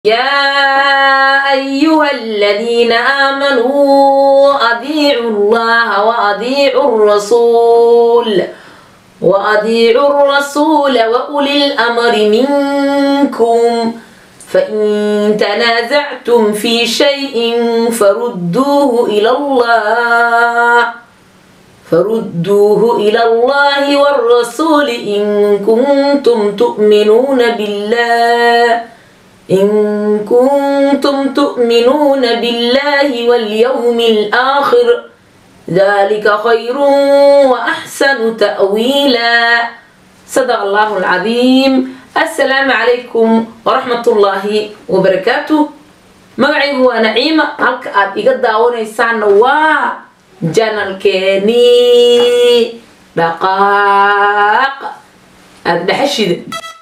يا أيها الذين آمنوا أطيعوا الله وأطيعوا الرسول وأطيعوا الرسول وأولي الأمر منكم فإن تنازعتم في شيء فردوه إلى الله فردوه إلى الله والرسول إن كنتم تؤمنون بالله إن كنتم تؤمنون بالله واليوم الآخر ذلك خير وأحسن تأويلا صدق الله العظيم السلام عليكم ورحمة الله وبركاته magacaygu waa naciima halka aad iga daawanaysaanna waa janalkeenii dhaqaaq aada dhexashida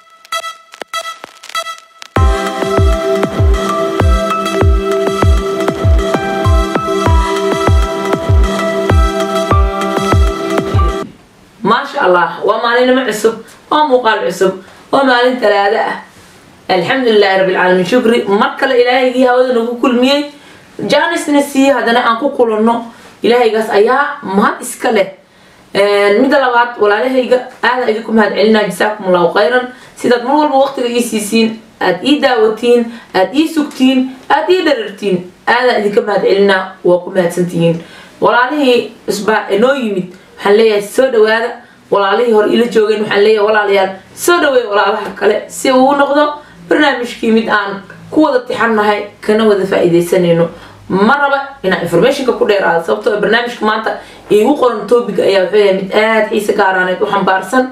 maasha allah waa maalinimo cusub waa muuqaal cusub waa maalin talaado ah alxamdulilahi rabbilcaalamiin shukri mar kale ilaahaygii hawada nagu kulmiyey jaanisna siiye haddana aan ku kulanno ilaahaygaas ayaa mahad iska leh midda labaad walaalahayga aada idinku mahad celinaa jasaakum allahu khayran sidaad mar walba waqtiga ii siisiin aad ii daawatiin aad ii sugtiin aad ii dharartiin aadaan idinka mahad celinaa waa ku mahadsantihiin walaalihii isbaa inoo yimid waxaan leeyahay soo dhawaada walaalihii hore ila joogeen waxaan leeyahay walaalayaal soo dhaweey walaalaha kale si uu noqdo barnaamijkii mid aan ku wada tixannahay kana wada faa-iideysanayno ma raba inaan informationka ku dheeraado sababtoo barnaamijka maanta iigu qoran topic ayaa wuxuu yahay mid aada xiise gaaraaneed u xambaarsan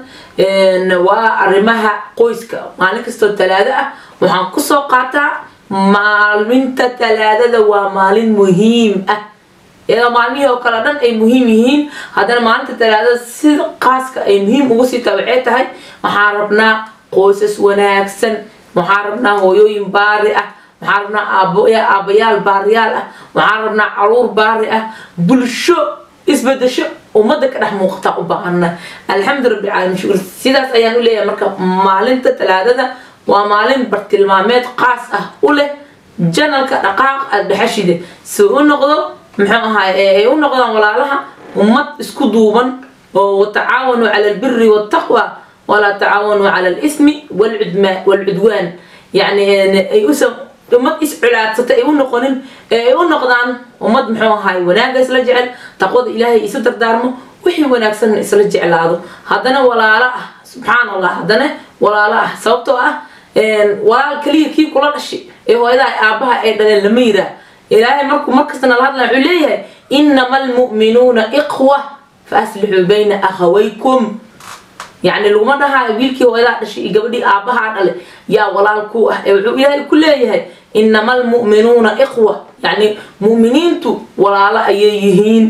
waa arrimaha qoyska maalin kastoo talaado ah waxaan kusoo qaataa maalinta talaadada waa maalin muhiim ah iyadoo maalmihii oo kale dhan ay muhiim yihiin haddana maalinta talaadada sida qaaska ay muhiim ugu sii tahay waxay tahay waxaan rabnaa qoysas wanaagsan waxaan rabnaa hooyooyin baari ah waxaan rabnaa aabayaal baariyaal ah waxaan rabnaa caruur baari ah bulsho isbedesho ummadda ka dhex muuqataa u baahana alxamdu rabbi caalamiin shukur sidaas ayaan u leeyahay marka maalinta talaadada waa maalin bartilmaameed qaas ah u leh janalka dhaqaaq aada dhexashide si u noqdo muxuu ahaay ay u noqdaan walaalaha ummad isku duuban oo watacaawanuu cala albiri waltaqwa walaa tacaawanuu cala alismi walcudwaan yani ay usa ummad isculaadsata ay u noqonin ee ay u noqdaan ummad muxuu ahaay wanaagga isla jecel taqwada ilaahay isu dardaarmo wixii wanaagsanna isla jeclaado haddana walaalo ah subxaan allah haddana walaalo ah sababtoo ah walaal keliya kii kula dhashay ee hooyadaha aabaha ay dhaleen lama yiraa ilaahay markuu markasta nala hadlaya wuxuu leeyahay inama almu'minuuna iqwa fa aslixuu bayna akhawaykum yacni laguma dhahaayo wiilkii hooyadaa dhashay iyo gabadhii aabahaa dhale yaa walaal ku ah ee wuxuu ilaahay ku leeyahay inama almu'minuuna iqwa yacni mu'miniintu walaalo ayay yihiin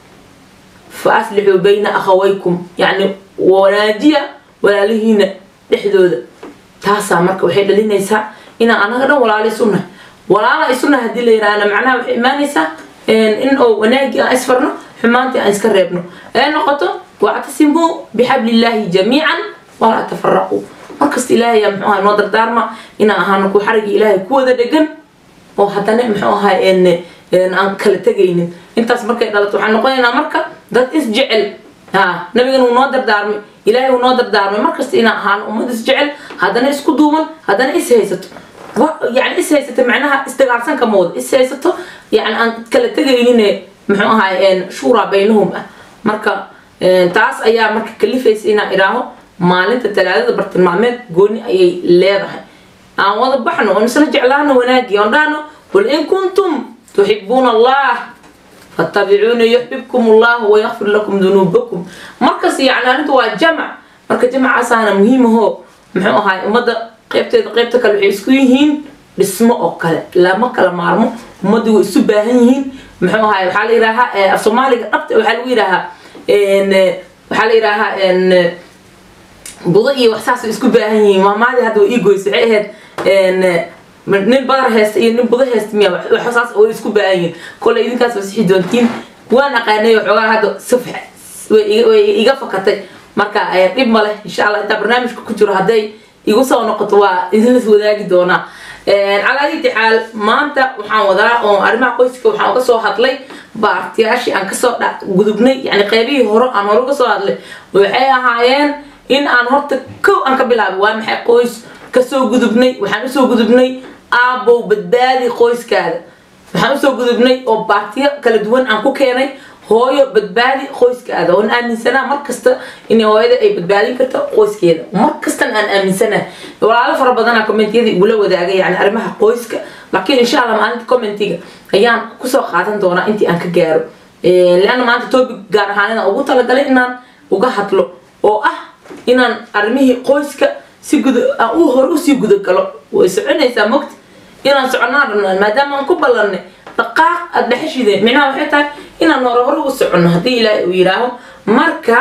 fa aslixuu bayna akhawaykum yacni wanaajiya walaalihiina dhexdooda taasaa marka waxay dhalinaysaa inaan anaga dhan walaalo isu nahay walaala isuna hadii la yiraahna macnaha waxay imaanaysaa in oo wanaagii aan isfarno xumaantii aan iska reebno ee noqoto wactasimuu bixablillahi jamiican walaa tafaraquu markasta ilaahay yaa muxuu ahay noo dardaarma inaan ahaano ku xarigii ilaahay ku wada dhegan oo haddana muxuu ahay aan kala tegaynin intaas markay dhalato waxaan noqonaynaa marka dad isjecel ha nabigan uu noo dardaarmay ilaahay uu noo dardaarmay markasta inaan ahaano ummad isjecel haddana isku duuban haddana is haysato يعني is haysato macnaha isdagaarsan kama wado is haysato yani aan kala tegaynin muxuu ahaay shuuraa baynahum ah marka taas ayaa marka kalifaysa inaan idhaaho maalinta talaadada bartilmaameed gooni ayay leedahay aan wada baxno oon isla jeclaano wanaagii oon dhahno qul in kuntum tuxibuuna allah fattabicuuna yuxbibkum allah wayakfir lakum dunuubakum markas yani arrinta waa jamac marka jamacaasaana muhiimahoo muxuu ahaay ummadda qaybteeda qaybta kale waxay isku yihiin dhismo oo kale lama kala maarmo ummadii way isu baahan yihiin muxuu ahaay waxaa la yidhaahaa af soomaaliga dhabta waxaa lagu yidhaahaa waxaa la yidhaahaa budo iyo wax saas way isku baahan yihiin maamaadii hadda way ii goysa waxay ahayd nin badar heesta iyo nin budo heesta miya wax saas way isku baahan yihiin kole idinkaas waa sixi doontiin waan aqaanay waxoogaa hadda safx way iga fakatay marka dhib ma leh insha allah intaa barnaamijka ku jiro hadday igu soo noqoto waa idinlas wadaagi doonaa calaadii xaal maanta waxaan wadaa oo arrimaha qoyska waxaan uga soo hadlay baartiyaashii aan kasoo gudubnay yani qeybihii hore aan hore uga soo hadlay waxay ahaayeen in aan horta kow aan ka bilaabay waa maxay qoys kasoo gudubnay waxaan usoo gudubnay aabow badbaadi qoyskaada waxaan usoo gudubnay oo baartiyo kala duwan aan ku keenay hooyo badbaadi qoyskaada oon aaminsanaa markasta in hooyada ay badbaadin karto qoyskeeda markastan aan aaminsanaa walaalo fara badana commentiyadii igula wadaagay yani arrimaha qoyska laakiin insha allah maalinta commentiga ayaan kusoo qaadan doonaa intii aan ka gaaro leanna maanta topic gaar ahaan inaan ugu talagalay inaan uga hadlo oo ah inaan arrimihii qoyska si gud aan u hore usii gudagalo way soconaysaa mogta inaan soconaan rabnaan maadaama aan ku ballanay dhaqaaq aada dhexeshideen micnaha waxay tahay inaan hore hore u soconno haddii ilaahay uu yidhaaho marka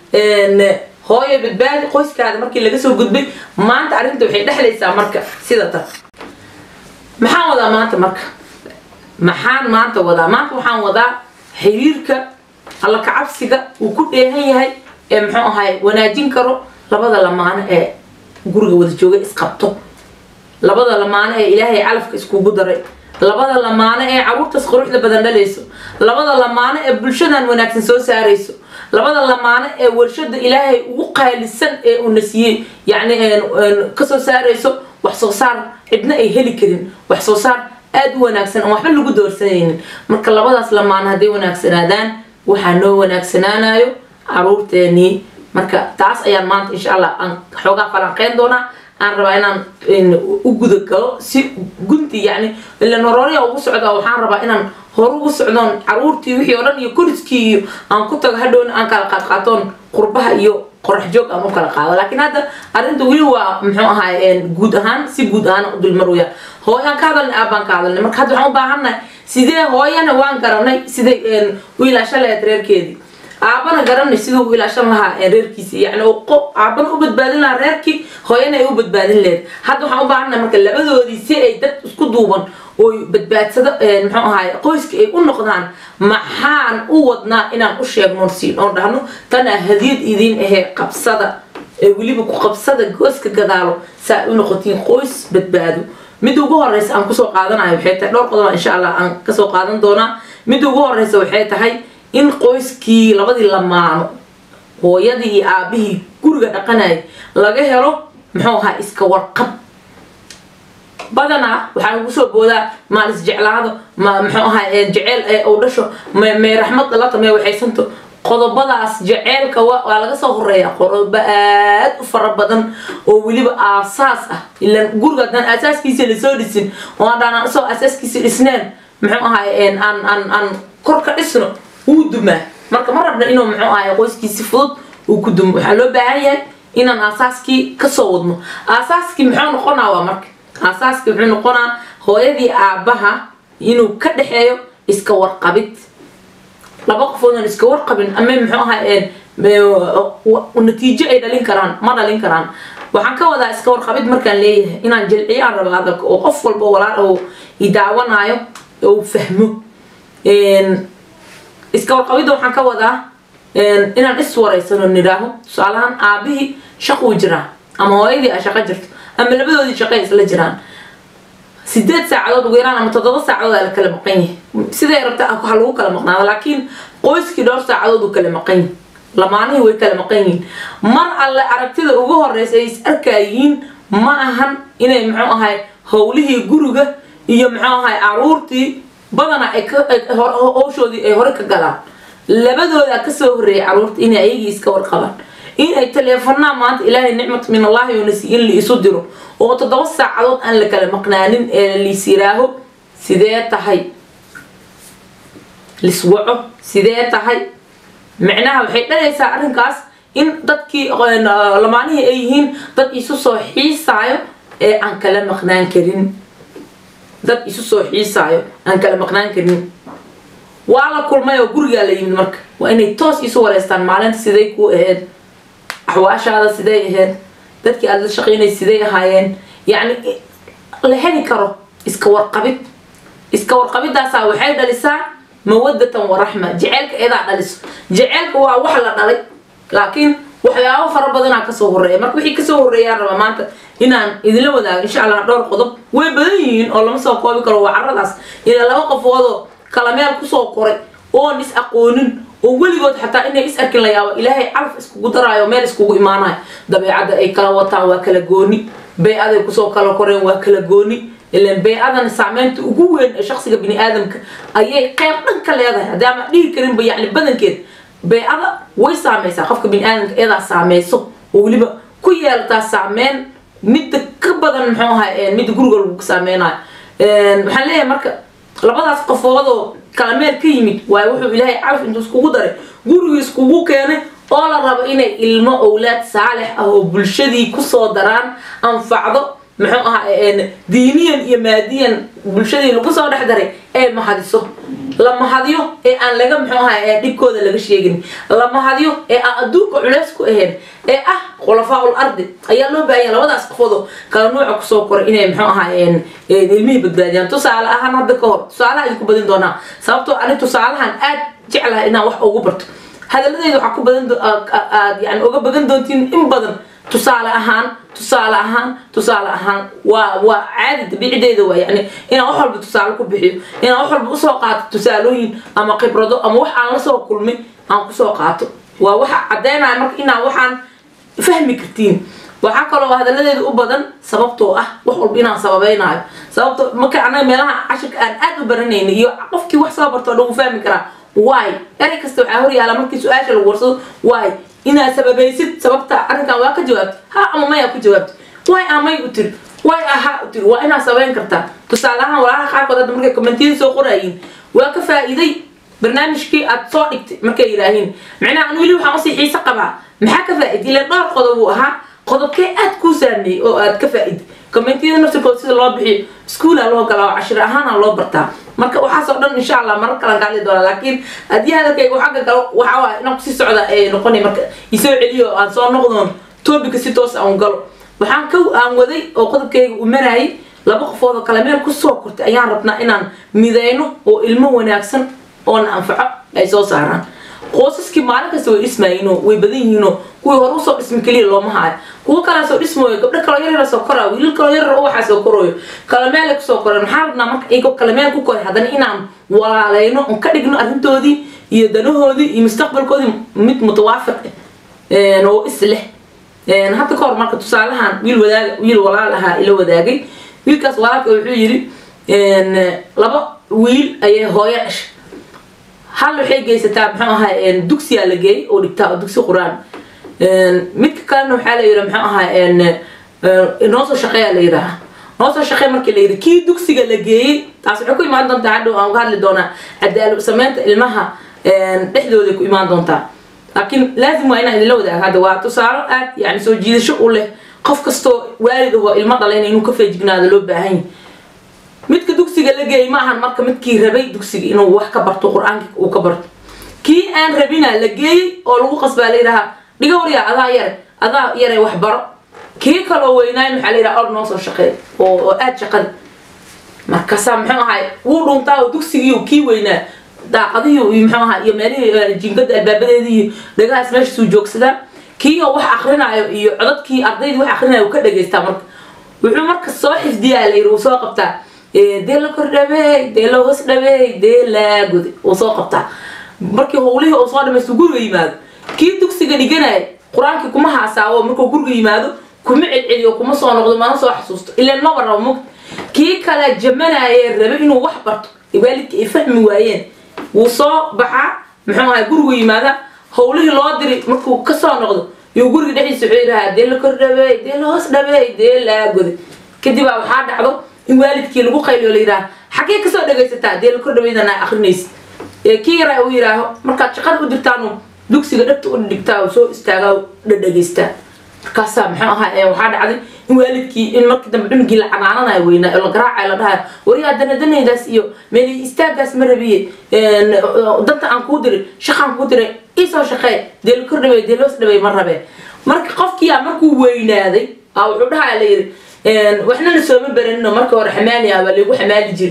hooyo badbaadi qoyskaada markii laga soo gudbay maanta arrinta waxay dhexlaysaa marka sida tan maxaan wadaa maanta marka maxaan maanta wadaa maanta waxaan wadaa xiriirka alla kacabsiga uu ku dheehan yahay ee muxuu ahay wanaajin karo labada lamaano ee guriga wada jooga isqabto labada lamaano ee ilaahay calafka iskugu daray labada lamaano ee caruurtaas quruxda badan dhalayso labada lamaano ee bulshadan wanaagsan soo saarayso labada lamaano ee warshada ilaahay ugu qaalisan ee uuna siiyey yacni kasoo saarayso wax soo saar cidna ay heli karin wax soo saar aada u wanaagsan aan waxba lagu doorsanaynin marka labadaas lamaano hadday wanaagsanaadaan waxaa noo wanaagsanaanayo caruurteenii marka taas ayaan maanta insha allah aan xoogaa falanqeyn doonaa aan rabaa inaan u gudagalo si gunti yani ilan horooriya ugu socda waxaan rabaa inaan hore ugu socdoon caruurtii wixii oo dhan iyo koriskii iyo aan ku tago hadhowna aan kala qaadqaatoon qurbaha iyo qorax joog aan u kala qaado laakiin hadda arrinta weli waa muxuu ahaay guud ahaan si guud ahaan u dulmarwaya hooyaan ka hadalnay aabaan ka hadalnay marka hadda waxaan u baahannahay sidee hooyana waan garanay siday u ilaashan lahayd reerkeedii aabana garanay siduu u ilaashan lahaa reerkiisi yani aabana u badbaadin lahaa reerkii hooyana ay u badbaadin lahayd hadda waxaan u baahannahay marka labadoodii si ay dad isku duuban oo badbaadsado muxuu ahaay qoyska ay u noqdaan maxaan u wadnaa inaan u sheegno siin oon dhahno tanaa hadiyad idiin ahee qabsada ee weliba ku qabsada gooska gadaalo saa u noqotiin qoys badbaado midda ugu horeysa aan kusoo qaadanayo waxay tahay dhowr qodoba insha allah aan kasoo qaadan doonaa midda ugu horeysa waxay tahay in qoyskii labadii lamaano hooyadii iyo aabihii guriga dhaqanayay laga helo muxuu ahaa iska warqab badanaa waxaa lagu soo boodaa maalis jeclaado ma muxuu ahaa jeceyl uu dhasho may raxmad dhalata may waxaysanto qodobadaas jeceylka waa laga soo horeeya qodobo aad u fara badan oo weliba aasaas ah ilan guriga haddaan aasaaskiisa lasoo dhisin oo haddaan isoo aasaaskiisa dhisneen muxuu ahaay aan aan aan kor ka dhisno wuu dumaa marka ma rabna inuu muxuu ahaay qoyskiisi fudud uu ku dumo waxaa loo baahan yahay inaan aasaaskii kasoo wadno aasaaskii muxuu noqonaa waa marka aasaaskii muxuu noqonaa hooyadii aabaha inuu ka dhexeeyo iska warqabid laba qofoodan iska warqabin ama muxuu ahaa natiijo ay dhalin karaan ma dhalin karaan waxaan ka wadaa iska warqabid markaan leeyahay inaan jilciyaan raba hadalka oo qof walba walaal oo idaawanaayo oo fahmo iska warqabidda waxaan ka wadaa inaan iswaraysano nidhaaho tusaalahaan aabihii shaquu jiraa ama hooyadii a shaqo jirto ama labadoodii shaqay isla jiraan sideed saacadood ugu yaraan ama toddoba saacadood aa la kala maqan yahay siday rabta ha lagu kala maqnaado laakiin qoyskii dhowr saacadood uu kala maqan yahay lamaanihii way kala maqan yihiin mar alle aragtida ugu horeysa ay is arkayihiin ma ahan inay muxuu ahay howlihii guriga iyo muxuu ahay caruurtii badanaa ay howshoodii ay hore ka galaan labadooda kasoo horeeyay caruurta inay ayagii iska warqabaan inay taleefanaa maanta ilaahay nicmat min allahi unasi in la isu diro oo toddoba saacadood aan la kala maqnaanin ee liis yiraaho sidee tahay liswaco sidee tahay micnaha waxay dhalaysaa arrinkaas in dadkii lamaanihii ay yihiin dad isu soo xiisaayo ee aan kala maqnaan karin dad isu soo xiisaayo aan kala maqnaan karin waa la kulmay oo gurigaa la yimid marka waa inay toos isu wareystaan maalinta siday kuu ahayd axwaashaada siday ahayd dadkii aada la shaqeynay siday ahaayeen yacni la heli karo iska warqabid iska warqabidaasaa waxay dhalisaa mawadatan waraxma jeceylka eedaa dhaliso jeceylka waa wax la dhalay laakiin waxyaabo fara badanaa kasoo horeeya marka wixii kasoo horeeyaan rabaa maanta inaan idinla wadaago insha allah dhowr qodob way badan yihiin oo lama soo koobi karo waa caradaas ilaa laba qofoodoo kala meel kusoo koray oon is aqoonin oo weligood xataa inay is arkin la yaabo ilaahay calaf iskugu daraayo meel iskugu imaanayo dabeecadda ay kala wataan waa kala gooni bay-aday kusoo kala koreen waa kala gooni ilan bay-adan saameynta ugu weyn ee shaksiga bini aadamka ayay qayb dhan ka leedahay haddii ama dhihi karinba yacni badankeed bay-ada way saameysaa qofka bini aadamka iyadaa saameyso oo weliba ku yeelataa saameyn midda ka badan muxuu ahay midda guriga lagu saameynayo waxaan leeyahay marka labadaas qofoodoo kala meel ka yimid waayo wuxuu ilaahay calaf intuu iskugu daray gurigii iskugu keenay oo la rabo inay ilmo owlaad saalix ah oo bulshadii kusoo daraan anfacdo muxuu ahaa diiniyan iyo maadiyan bulshadii lagu soo dhex daray ee mahadiso la mahadiyo ee aan laga muxuu ahaa dhibkooda laga sheegin la mahadiyo ee aan adduunka culeys ku ahayn ee ah khulafaa-ul ardi ayaa loo baahanya labadaas qofoodo kala nuuca kusoo koray inay muxuu ahaa ilmihii badbaadiyaan tusaale ahaan hadda ka hor tusaalaha idinku badin doonaa sababtoo ani tusaalahan aad jeclahay inaan wax ugu barto hadaladeyda waxaa ku badan aad yani uga bagan doontiin in badan tusaale ahaan tusaale ahaan tusaale ahaan waa waa caadi dabiicideeda waa yani inaan wax walba tusaale ku bixiyo inaan wax walba usoo qaato tusaalooyin ama khibrado ama wax aan lasoo kulmin aan kusoo qaato waa waxa caddeynaya marka inaan waxaan fahmi kartiin waxaa kaloo hadaladeeda u badan sababtoo ah wax walba inaan sababeynaayo sababto marka anaga meelaha cashirka aan aad u baranayna iyo qofkii wax soo barto o dhan uu fahmi karaa waay erey kasta waxaa hor yaala markii su-aasha lagu warsado waay inaad sababaysid sababta arrinkan waa ka jawaabtay ha ama maya ku jawaabtay waay amay u tiri waay aha u tiri waa inaad sabayn kartaa tusaale ahaan walaalaha qaarkood hadda markay kommentiyada soo qoraayiin waa ka faa'iiday barnaamijkii aad soo dhigtay markay yidhaahiin macnaha an weli waxaan usii xiise qabaa maxaa ka faa'iday ileen dhowr qodob uu ahaa qodobkee aad kuu saameeyey oo aad ka faa'iday kommentiyada naftirkood sida loo bixiyo iskuula loo galaa oo cashir ahaana loo bartaa marka waxaasoo dhan insha allah marar kalan kaali doona laakiin haddii hadalkayga xagga kale waxaa waaya inaan kusii socda ee noqonay marka isoo celiyo aan soo noqdoon toobika si toos aan galo waxaan ka aan waday oo qodobkayga u marayay laba qofood oo kale meel kusoo kortay ayaan rabnaa inaan midayno oo ilmo wanaagsan oona anfaco ay soo saaraan qoosaskii maalin kasta way dhismaayeenoo way badan yihiinoo kuwii hore usoo dhismi keliya looma haayo kuwo kalaa soo dhismooyo gabdho kaloo yaryara soo koraayo wiilal kaloo yaryar oo waxaa soo korooyo kala meelay kusoo koreen maxaa rabnaa marka iyagoo kala meel ku koray haddana inaan walaaleyno oon ka dhigno arrintoodii iyo danahoodii iyo mustaqbalkoodii mid mutawaafiq ah oo is leh hadda ka hor marka tusaalahan wiil wadaag wiil walaal ahaa ila wadaagay wiilkaas walaalka wuxuu yidhi laba wiil ayay hooyo dhashay hal waxay geysataa muxuu ahaa dugsiyaa la geeyay oo dhigtaa dugsi qur-aan midka kalena waxaa la yidhi muxuu ahaa noo soo shaqeeyaa la yidhaaha noo soo shaqee markii la yidhi kii dugsiga la geeyey taas waxay ku imaan doontaa hadhow aan ka hadli doonaa cadaalad sameynta ilmaha dhexdooda ku imaan doontaa laakiin laazim waa inaan idinla wadaaga hadda waa tusaalo aad yani soo jiidasho u leh qof kastoo waalid ahoo ilmo dhalayna inuu ka feejignaado loo baahan yahay midka dugsiga la geeyay ma ahan marka midkii rabay dugsiga inuu wax ka barto qur-aanka uu ka barto kii aan rabina la geeyey oo lagu qasbaa la yidhahaa dhiga waryaa adaa yare adaa yare wax baro kii kaloo weynaayn waxaa la yidhaha or noo soo shaqeey oo oo aad shaqada markaasaa muxuu ahay wuu dhuntaa oo dugsigii kii weynaa daaqadihii iyo muxuu ahaa iyo meelihii jinkada albaabadeedii iyo dhagahaas meeshaasuu joogsadaa kii oo wax akrinaayo iyo codadkii ardaydii wax akrinaayo uu ka dhagaystaa marka wuxuu marka soo xifdiyaa la yidhi uu soo qabtaa dee la kordhabeey dee la hoos dhabeey dee laa guday uu soo qabtaa markii howlihii uu soo dhamaysto guriga yimaado kii dugsiga dhiganaya qur-aankii kuma haasaawo markuu guriga yimaado kuma celceliyo kuma soo noqdo mana soo xasuusto ilaan maba rabo mugta kii kale jamanaaye rabe inuu wax barto waalidka ay fahmi waayeen wuu soo baxaa muxuu ahay gurigu yimaada howlihii loo diri markuu kasoo noqdo iyo guriga dhexdiisa wuxuu yidhahaa dee la kordhabeey dee la hoos dhabeey dee laa goday kadib baa waxaa dhacdo in waalidkii lagu qayliyo la yidhaha xaggee kasoo dhagaysataa dee la kordhabeydana akrinaysa kii yaraa uu yidhaaho markaad shaqada u dirtaanu dugsiga dhagta u dhigtaa oo soo istaagaa dhadhageystaa markaasaa muxuu ahaa waxaa dhacday in waalidkii in markii dambe cunugii la canaananayo weynaa oo la garaacayo la dhahayo waryaa danadanaydaas iyo meeli istaagaas ma rabiye danta aan kuu diray shaqaan kuu diray iisoo shaqee dee la kordhabay dee loos dhabay ma rabee marka qofkiyaa markuu weynaaday aa wuxuu dhahaa la yidhi waxna la sooma baranino marka hore xamaali ah baa lagu xamaali jiri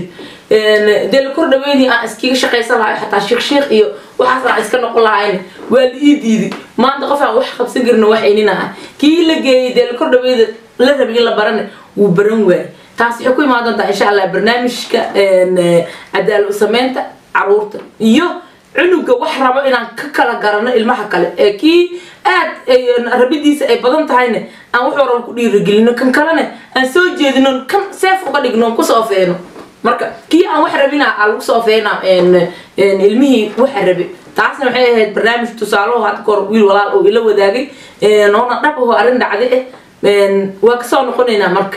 dee la kor dhaweydii aan iskiga shaqaysan lahay xataa sheekh sheekh iyo waxaas aan iska noqon lahayn waa la ii diiday maanta qof aan wax qabsan karin wax aynina ah kii la geeyey dee la kor dhaweyda la rabay in la barane wuu baran waayay taas waxay ku imaan doontaa insha allah barnaamijka cadaalad sameynta caruurta iyo cunuga wax rabo inaan ka kala garano ilmaha kale ee kii aad rabidiisa ay badan tahayna aan wuxuu rabo ku dhiirigelino kan kalena aan soo jeedino kan seef uga dhigno kusoo feeno marka kii aan wax rabina aa lagu soo feena ilmihii waxa rabe taasna waxay ahayd barnaamij tusaalaho hadda kahor wiil walaal oo ila wadaagay noona dhab aho arrin dhacday ah waa kasoo noqonaynaa marka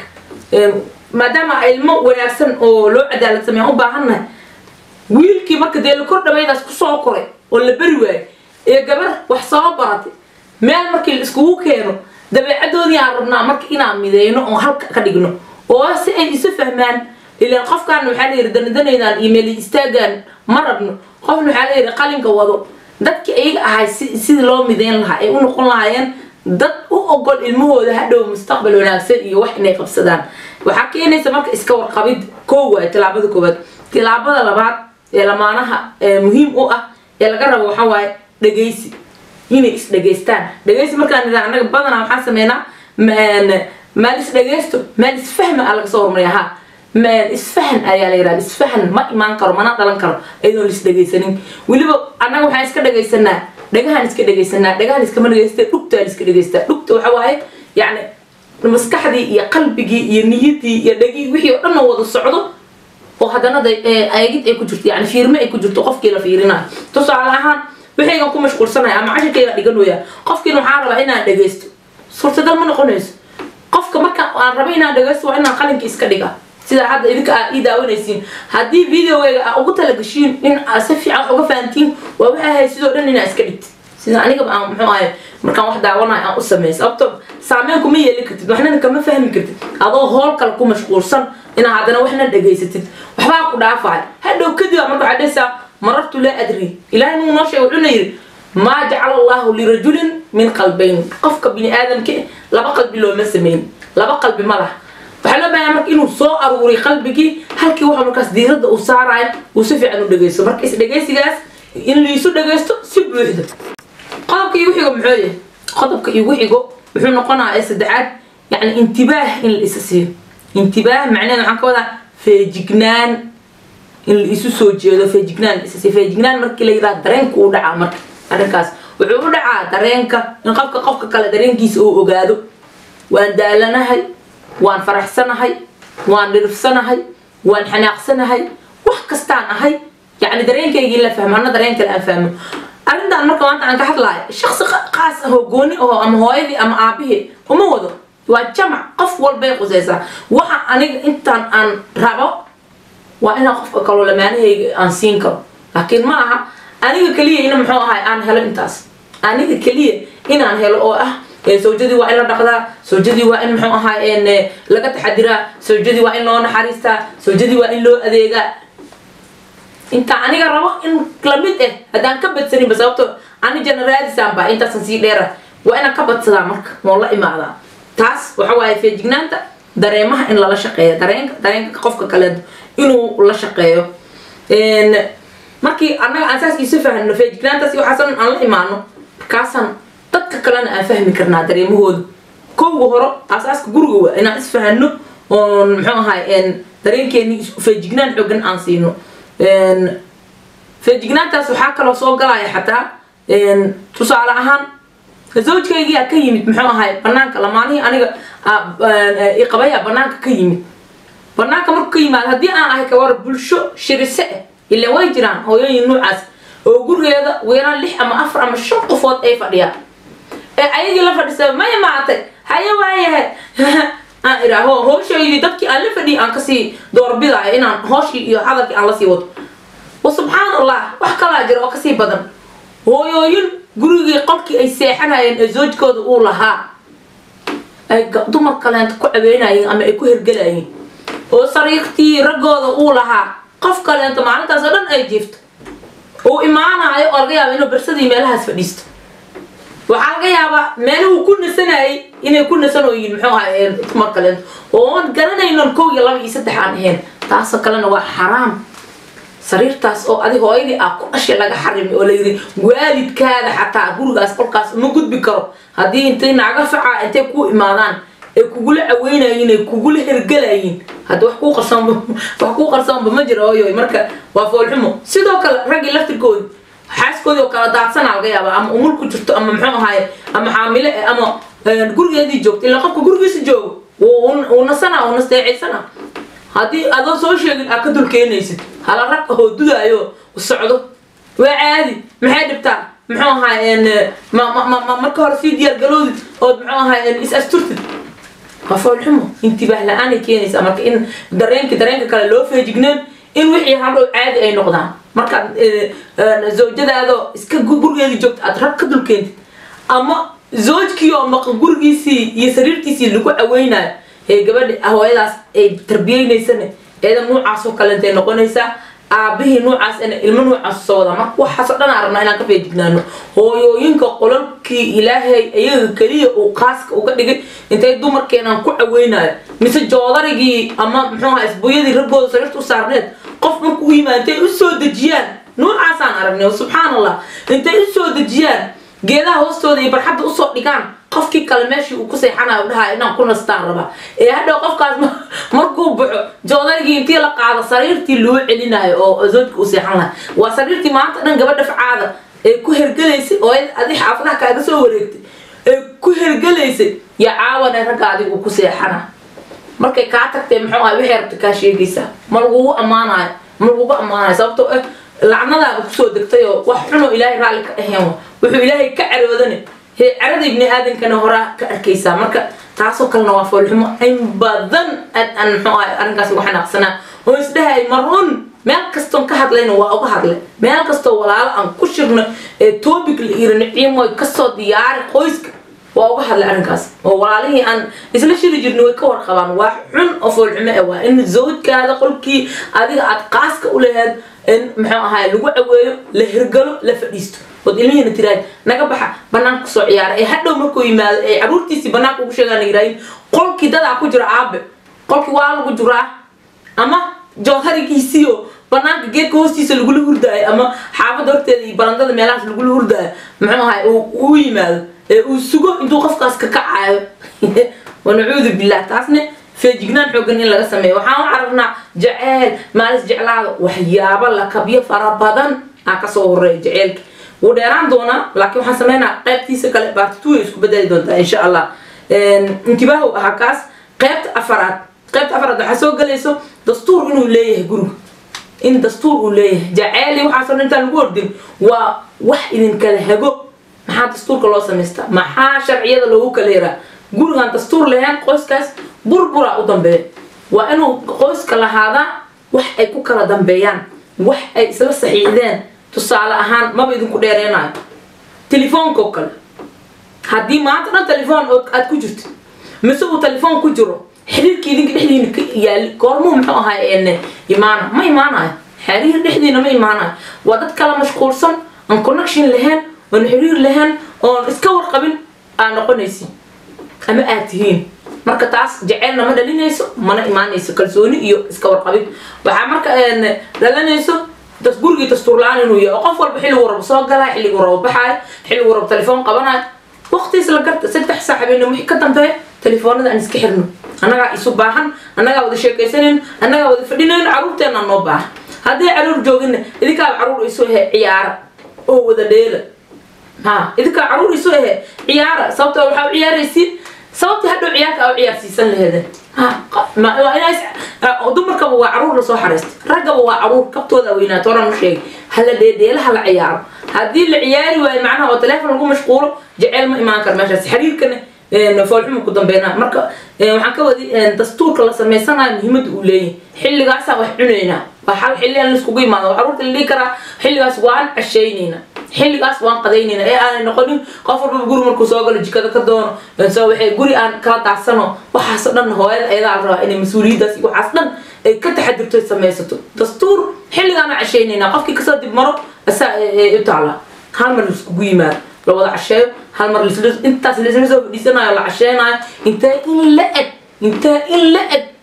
maadaama ilmo wanaagsan oo loo cadaalad sameeyan u baahannahay wiilkii marka dee la kor dhawaydaas kusoo koray oo la beri waayay ee gabar wax soo baratay meel markii la iskugu keeno dabeecadoodii aan rabnaa marka inaan mideyno oo halka ka dhigno oo si ay isu fahmaan ilaan qofkaan waxaa la yidhi danadanaydaan iyo meeli istaagaan ma rabno qofna waxaa la yidhi qalinka wado dadkii ayaga ahay si sidii loo mideyn lahaa ay u noqon lahaayeen dad u ogol ilmahooda hadhow mustaqbal wanaagsan iyo wax inay qabsadaan waxaa keenaysa marka iska warqabid koo waay tilaabada koowaad tilaabada labaad ee lamaanaha muhiim u ah ee laga rabo waxaa waaye dhegaysi inay isdhegaystaan dhegaysi markaan nidhaa annaga badanaa waxaan sameynaa maal isdhegaysto maal isfahma aa laga soo hormariya ha isfahan ayaa la yidhahda isfahan ma imaan karo mana dhalan karo iyadoon laisdhegaysanin weliba annaga waxaan iska dhegaysanaa dhagahaan iska dhegaysanaa dhagahaan iskama dhegaysta dhugtaa la iska dhagaystaa dhugta waxa waaye yacni maskaxdii iyo qalbigii iyo niyadii iyo dhagii wixii oo dhan oo wada socdo oo haddana ayagid ay ku jirto yani fiirme ay ku jirto qofkii la fiirinayo tusaale ahaan wixaygan ku mashquulsanaya ama cashirkayga dhiganooya qofkiina waxaa rabaa inaan dhagaysto suurtagal ma noqonayso qofka marka aan raba inaan dhagaysto waa inaan qalinka iska dhiga sida hadda idinka aa ii daawanaysiin haddii videogayga aa ugu talagashiin in aa si fiican uga fahantiin waa waxay ahay sidoo dhan inaa iska dhigtid sida anigaba aan muxuu ahay markaan wax daawanayo aan u sameey sababto saameyn kuma yeeli kartid waxnana kama fahmi kartid adoo hool kale ku mashquulsan inaa haddana waxna dhegaysatid waxbaa ku dhaafaya hadhow kadib aa marka waxaa dhehaysaa marartu laa adri ilaahay nuu noo sheegay wuxuuna yidhi maa jacala allahu lirajulin min qalbayn qofka bini aadamka laba qalbi looma sameyn laba qalbi ma laha waxaa loo baahan marka inuu soo aruuriy qalbigii halkii waxa markaas diiradda uu saarayo uu si fiican u dhegaysto marka isdhegaysigaas in laisu dhagaysto si buuxda qodobka igu xigo muxuu yahay qodobka igu xigo wuxuu noqonayaa ee saddexaad yacni intibaah in la isa siiyo intibaah macnaheed waxaan ka wadaa feejignaan in la isu soo jeedo feejignaan la isa siiyo feejignaan markii la yidhaha dareenka uu dhacaa marka arrinkaas wuxuu u dhacaa dareenka in qofka qofka kale dareenkiisa uu ogaado waan daalanahay waan faraxsanahay waan dhirifsanahay waan xanaaqsanahay wax kastaan ahay yacni dareenkaygii la fahmo anna dareen kale aan fahmo arrintan marka maanta aan ka hadlaayo shaksi qaas ahoo gooni ahoo ama hooyadii ama aabihii uma wado waa jamac qof walbay qusaysaa waxa aniga intaan aan rabo waa inaan qofka kaloo lamaanahayga aan siin karo laakiin ma aha aniga keliya ina muxuu ahay aan helo intaas aniga keliya inaan helo oo ah sawjadii waa in la dhaqdaa sawjadii waa in muxuu ahaa laga taxadiraa sawjadii waa in loo naxariistaa sawjadii waa in loo adeegaa inta aniga rabo in lamid ah haddaan ka badsaninba sababto ani janaraadisaanba intaasan sii dheera waa inaan ka badsadaa marka moo la imaadaa taas waxa waaye feejignaanta dareemaha in lala shaqeeyo dareenka dareenka qofka kale inuu la shaqeeyo markii annaga aan saas isu fahno feejignaantaas iyo waxaasan aan la imaano markaasaan dadka kalena aan fahmi karnaa dareemahooda kowga horo asaaska guriga waa inaan isfahano oon muxuu ahay dareenkeeni feejignaan xoogan aan siino feejignaantaas waxaa kaloo soo galaya xataa tusaale ahaan zawjkaygiyaa ka yimid muxuu ahay banaanka lamaanihii aniga iqabaya banaanka ka yimid banaanka markuu ka yimaado haddii aan ahay kawar bulsho shirise ah ilaan way jiraan hooyooyin noocaas oo gurigeeda weeraan lix ama afar ama shan qofood ay fadhiyaan ee ayagii la fadhisa maya maatay haye waayahay aan idhaaho hooshaydi dadkii aan la fadhiyay aan kasii doorbidaayo inaan hooshii iyo hadalkii aan lasii wado wa subxaan allah wax kalaa jira oo kasii badan hooyooyin gurigii qolkii ay seexanayeen ee zoojkooda uu lahaa ay dumar kaleenta ku cabeynayeen ama ay ku hergelayeen oo sariirtii raggooda uu lahaa qof kaleenta maalintaas oo dhan ay jiifto uu imaanayo oo laga yaaba inuu bersadii meelahaas fadhiisto waxaa laga yaabaa meeluhu ku nasanayay inay ku nasanooyiin muxuu ahay dumar kaleento oon garanaynon kow iyo laba iyo saddex aan ahayn taasoo kalena waa xaraam sariirtaas oo adi hooyadii ah ku dhashay laga xarimay oo layidhi waalidkaada xataa gurigaas qolkaas uma gudbi karo haddii intay naaga facaa intay ku imaadaan ay kugula caweynayiin ay kugula hergelayiin hadda wax kuu qarsoonba wax kuu qarsoonba ma jira hooyoy marka waa foolxumo sidoo kale raggii laftirkoodi xaaskoodii oo kala daadsanaa laga yaaba ama umul ku jirto ama muxuu ahaaye ama xaamile eh, ama gurigeedii joogto ilaa qofka gurigiisa joogo wuu nasanaa wuu nasteecaysanaa haddii adoo soo sheegin aad ka dulkeenaysid hala rag ahoo dudaayo socdo waa caadi maxay dhibtaa muxuu ahaay marka hore sii diyaar galoodid ood muxuu ahaay is asturtid waa foolxumo intibaah la-aanay keenaysaa marka in dareenki dareenka kale loo feejigneen in wixii hadhow caadi ay noqdaan markaad zawjadaadoo iska gurigeedii joogta aad rag ka dulkeentid ama zoojkii oo maqan gurigiisii iyo sariirtiisii lagu caweynayo ee gabadhi hooyadaas ay tarbiyeynaysana eedan nuucaas oo kale intay noqonaysaa aabihii nuucaasna ilmo nuucaas soo wada marka waxaasoo dhan aan rabnaa inaan ka feejignaano hooyooyinka qolalkii ilaahay iyaga keliya uu qaaska uga dhigay intay dumarkeenaan ku caweynayo mise joodarigii ama muxuu ahaa isbuyadii raggooda sariirta u saarneed qof markuu u yimaado intay u soo dejiyaan nuucaasaan aragnay subxaan allah intay u soo dejiyaan geedaha hoostooda iyo barxadda usoo dhigaan qofkii kale meeshii uu ku seexanayo dhahaa inaan ku nastaan rabaa ee hadhow qofkaas markuu baxo joodarigii intii la qaado sariirtii loo celinayo oo zoojka u seexan laha waa sariirtii maanta dhan gabadha facaada ee ku hergelaysay oo adi xaafadaha kaaga soo wareegtay ee ku hergelaysay yaa caawana ragga adigu ku seexana markay kaa tagtee muxuu ahay waxay rabta kaa sheegaysaa ma lagugu ammaanayo ma lagugu ammaanayo sababtoo ah lacnadaa kusoo degtay oo wax xunoo ilaahay raalli ka ahayn wuxuu ilaahay ka caroodane hee carada ibni aadankana horaa ka arkaysaa marka taasoo kalena waa foolxumo in badan aan muxuu ahay arrinkaas uga xanaaqsanaa oo isdhahay marun meel kastoon ka hadlayna waa uga hadlay meel kastoo walaalo aan ku shirno ee topic la iri niciimoy kasoo diyaari qoyska waa uga hadlay arrinkaas oo walaalihii aan isla shiri jirnay way ka warqabaan waa xun oo foolxumo ah waa in zawjkaada qolkii adiga aad qaaska u laheed in muxuu ahaay lagu caweeyo la hirgalo la fadhiisto ood ilmihiina tiraad naga baxa banaanka kusoo ciyaara ee hadhow markuu yimaado ee caruurtiisii banaanka ugu sheegaan yiraahin qolkii dadaa ku jira aabe qolkii waa lagu jiraa ama jooharigiisiyo banaanka geedka hoostiisa lagula hurdaayo ama xaafadda horteeda iyo barandada meelahaas lagula hurdaayo muxuu ahaay uu yimaado ee uu sugo intuu qofkaas ka kacayo wanacuudu billah taasne feejignaan xoogan in laga sameeyo waxaan u carabnaa jaceyl maalis jeclaada waxyaabo lakabyo fara badan aa kasoo horeeya jaceylka wuu dheeraan doonaa laakiin waxaan sameynaa qaybtiisa kale baartituwa isku bedeli doontaa insha allah intibaahu ahaa kaas qaybta afaraad qaybta afaraad waxaa soo galayso dastuur inuu leeyahay guriga in dastuur uu leeyahay jaceyli waxaasoo dhan intaan lagu ordin waa wax idinkala hago maxaa dastuurka loo samaystaa maxaa sharciyada loogu kala yaraa gurigaan dastuur lahayn qoyskaas burbura u dambeeya waa inuu qoyska lahaadaa wax ay ku kala dambeeyaan wax ay isla saxiixdeen tusaale ahaan maba idinku dheereenayo telefoonka oo kale haddii maanta dhan telefoon aad ku jirto mise uu telefoon ku jiro xiriirka idinka dhexdiina ka yaali goormuu muxuu ahay imaana ma imaanayo xiriir dhexdiina ma imaanayo waa dad kala mashquulsan aan connection lahayn oon xiriir lahayn oon iska warqabin aa noqonaysin ama aad tihiin marka taas jaceylna ma dhalinayso mana imaanayso kalsooni iyo iska warqabid waxaa marka dhalanayso das gurigii dastuur la-aan inuu yahay oo qof walba xilligu rabo soo galaa xilligu rabo baxaayo xilligu rabo telefoon qabanayo waqtiis la garta saddex saac habeenimo wixii ka dambeeya telefoonada aan iska xirno annagaa isu baahan annagaa wada sheekaysanayno annagaa wada fadhinayno caruurteena noo baahan haddii caruur joogina idinkaaba caruur isu ahe ciyaara oo wada dheela ha idinkaa caruur isu ahe ciyaara sababtoo waxaa u ciyaaraysiin sababtii hadhow ciyaarka aa u ciyaarsiisan laheedeen dumarkaba waa caruur lasoo xaraystay raggaba waa caruur kabtooda weynaato oran u sheegay hala dheedheelaha la ciyaaro haddii la ciyaari waayo macnaha oo teleefon lagu mashquulo jaceyl ma imaan kara meeshaas xiriirkana foolxuma ku dambeynaa marka waxaan ka wadi dastuurka la samaysanayo muhiimada uu leeyahay xilligaasaan wax cunaynaa waa hal xilli aan laiskugu imaado caruurta la dhihi karaa xilligaas waan cashaynaynaa xilligaas waan qadaynayna ee aanay noqonin qof walbaba guri markuu soo galo jikada ka doono so waxay guri aan kala daadsano waxaasoo dhan hooyada ayadaa la rabaa inay mas-uuliyaddaas iyo waxaas dhan ay ka taxadirto ay samaysato dastuur xilligaana cashaynaynaa qofkii kasoo dib maro asaa u taala hal mar laiskugu yimaado la wada casheeyo hal mar intaas laisla soo fadhiisanayo la casheenayo intee in la eg intee in la eg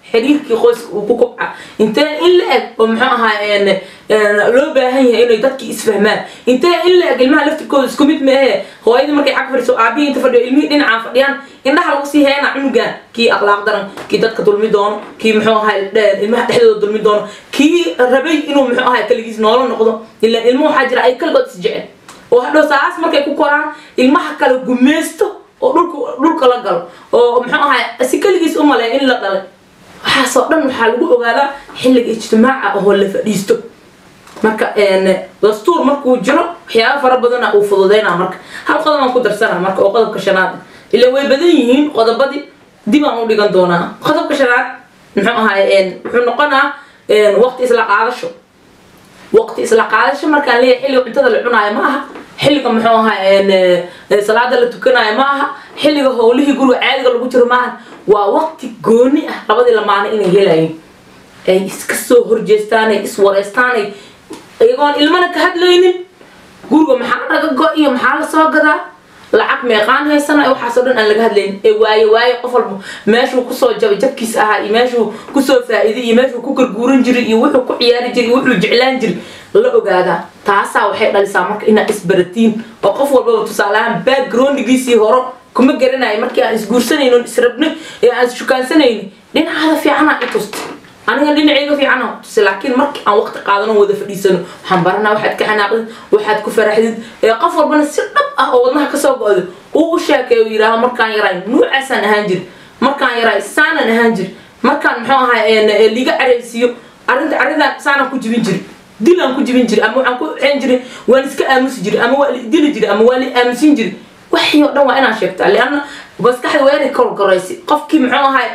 xiriirkii qoyska uu ku kobca intee in la eg oo muxuu ahaa loo baahan yahay inay dadkii isfahmaan intee in la eg ilmaha laftirkooda isku mid maahe hooyadii markay xag fadhiso aabihii inta fadhiyo ilmihii dhinacaan fadhiyaan indhaha lagu sii heena cunugan kii akhlaaq daran kii dadka dulmi doono kii muxuu ahaa ilmaha dhexdooda dulmi doono kii rabay inuu muxuu ahaa kaligiis noolo noqdo ilaan ilmo waxaa jira ay kaligood isjecel oo hadhow saas markay ku koraan ilmaha kale gumeysto oo dhulka dhulka la galo oo muxuu ahaa si keligiis u maleeya in la dhalay waxaasoo dhan waxaa lagu ogaadaa xilliga ijtimaaca oo la fadhiisto marka dastuur markuu jiro waxyaaba fara badana uu fududeynaa marka hal qodob aan ku darsana marka oo qodobka shanaad ila way badan yihiin qodobadii dib aan u dhigan doonaa qodobka shanaad muxuu ahaay wuxuu noqonaa waqti isla qaadasho waqti isla qaadasho markaan leeyahay xilliga cuntada la cunaayo ma aha xilliga muxuu ahaa salaada la tukanayo ma aha xilliga howlihii guriga caadiga lagu jiro ma aha waa waqti gooni ah labadii lamaana inay helayin ay iska soo horjeestaanay iswareystaanay iyagoon ilmana ka hadlaynin guriga maxaa naga go iyo maxaa la soo gadaa lacag meeqaan haysana waxaasoo dhan aan laga hadlaynin ee waaye waaye qof walba meeshuu kusoo jabay jabkiis ahaa iyo meeshuu kusoo faa'iiday iyo meeshuu ku garguuran jiray iyo wuxuu ku ciyaari jiray iyo wuxuu jeclaan jiray la ogaadaa taasaa waxay dhalisaa marka inaad isbaratiin oo qof walbaba tusaaleahaan backgroundgiisii horo kuma garanayo markii aan isguursanayno israbnay ee aan ishukaansanayni dhinacaada fiicana i tusta aniga dhinacayga fiicana tusi laakiin markii aan waqti qaadano wada fadhiisano waxaan baranaa waxaad ka xanaaqdid waxaad ku faraxdid ee qof walbana si dhab ah oo wadnaha kasoo go-do uu u sheekeeyo yidhaaho markaan yaraay nuucaasaan ahaan jiri markaan yaraay saanaan ahaan jiri markaan muxuu ahaa liga caraysiiyo arrinta arrintan saanaan ku jibin jiri dilaan ku jibin jiri ama waxaan ku xeen jiri waan iska aamusi jiri ama waa dili jiri ama waa la aamusin jiri waxii oo dhan waa inaan sheegtaa lianna maskaxda waa inay korgoraysi qofkii muxuu ahay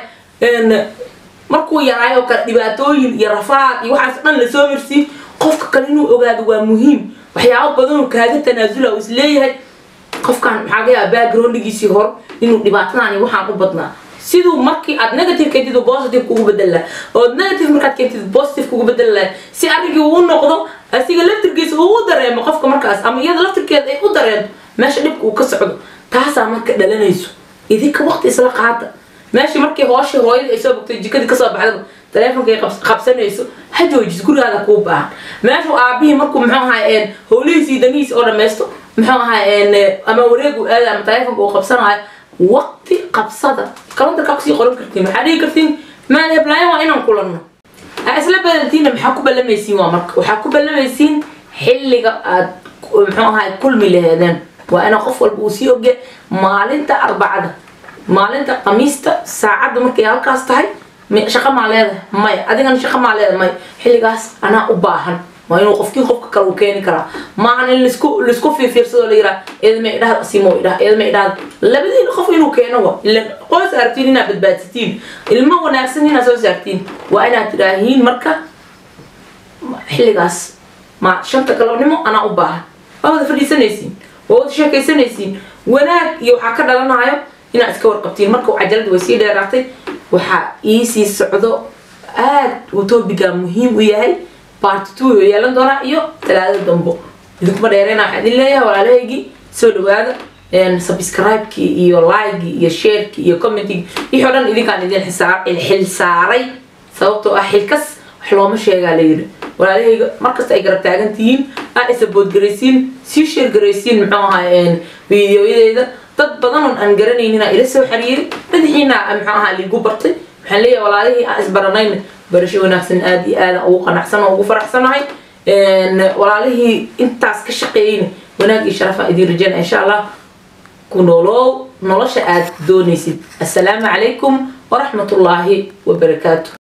markuu yaraayo oo kale dhibaatooyin iyo rafaad iyo waxaas dhan lasoo marsiin qofka kale inuu ogaado waa muhiim waxyaabo badanoo kaaga tanaasula uu isleeyahay qofkan maxaa laga yaaba backgroundgiisii hor inuu dhibaatadan iyo waxaan u badnaa siduu markii aad negative keentid positive kugu bedel lahay ood negative markaad keentid positive kugu bedel lahay si arrinkii uu noqdo asiga laftirkiisa uu u dareemo qofka markaas ama iyada laftirkeeda ay u dareento meesha dhibka uu ka socdo taasaa marka dhalanayso idinka waqti isla qaata meeshii markii hooshii hooyadii ay soo bogtay jikadii kasoo baxdaba taleefonkay qabsanayso ha joojis gurigaada kuu baahan meeshuu aabihii markuu muxuu ahaa howlihiisii danihiisa oo dhammaysto muxuu ahaa ama wareegu aada ama taleefonka uu qabsanayo waqti qabsada kalandarkaa kusii qoran kartiin waxaa dhihi kartiin maan heblaayan waa inaan kulanno aa isla badantiinna maxaa ku ballamaysiin waa marka waxaa ku ballamaysiin xilliga aad muxuu ahaa kulmi laheedeen waa ina qof walba uu sii ogya maalinta arbacada maalinta khamiista saacadda markay halkaas tahay shaqo maa leedahay maya adigana shaqo maa leedahay maya xilligaas anaa u baahan waa inuu qofkii qofka kale uu keeni karaa maahan in laisku laisku fiirfiirsado la yiraa eedama idhahda asimo idhaha eedama idhahda labadiina qof inuu keeno wa ilan qoys aragtiin inaad badbaadsatiin ilmo wanaagsan inaad soo saartiin waa inaad tidhaahiin marka xilligaas ma shanta galabnimo anaa u baahan waa wada fadhiisanaysiin waa wada sheekaysanaysiin wanaag iyo waxaa ka dhalanayo inaad iska warqabtiin marka cajalada way sii dheeraatay waxaa iisii socdo aad uu topiga muhiim u yahay part two yeelan doonaa iyo talaada dambo idinkuma dheereyna waxaa idin leeyahay walaalahaygii soo dhawaada subscribe-kii iyo like iyo share-kii iyo commenting wixii o dhan idinkaan idin xil saaray sababtoo ah xilkas wax looma sheegaa la yidhi walaalahayga markasta ay garab taagan tihiin aa isabood garaysiin sii sheer garaysiin muxuu ahaa videoyadeeda dad badan oon aan garanayninaa ila soo xiriiri madaxiina muxuu ahaa liigu bartay waxaan leeyahay walaalihii aan isbaranayna barasho wanaagsan aada iyo aada ugu qanacsan oo ugu faraxsanahay walaalihii intaas ka shaqeeyeyna wanaag iyo sharafaan idiin rajeynaya insha allah ku noolow nolosha aad doonaysid assalaamu calaykum waraxmat ullaahi wabarakaatu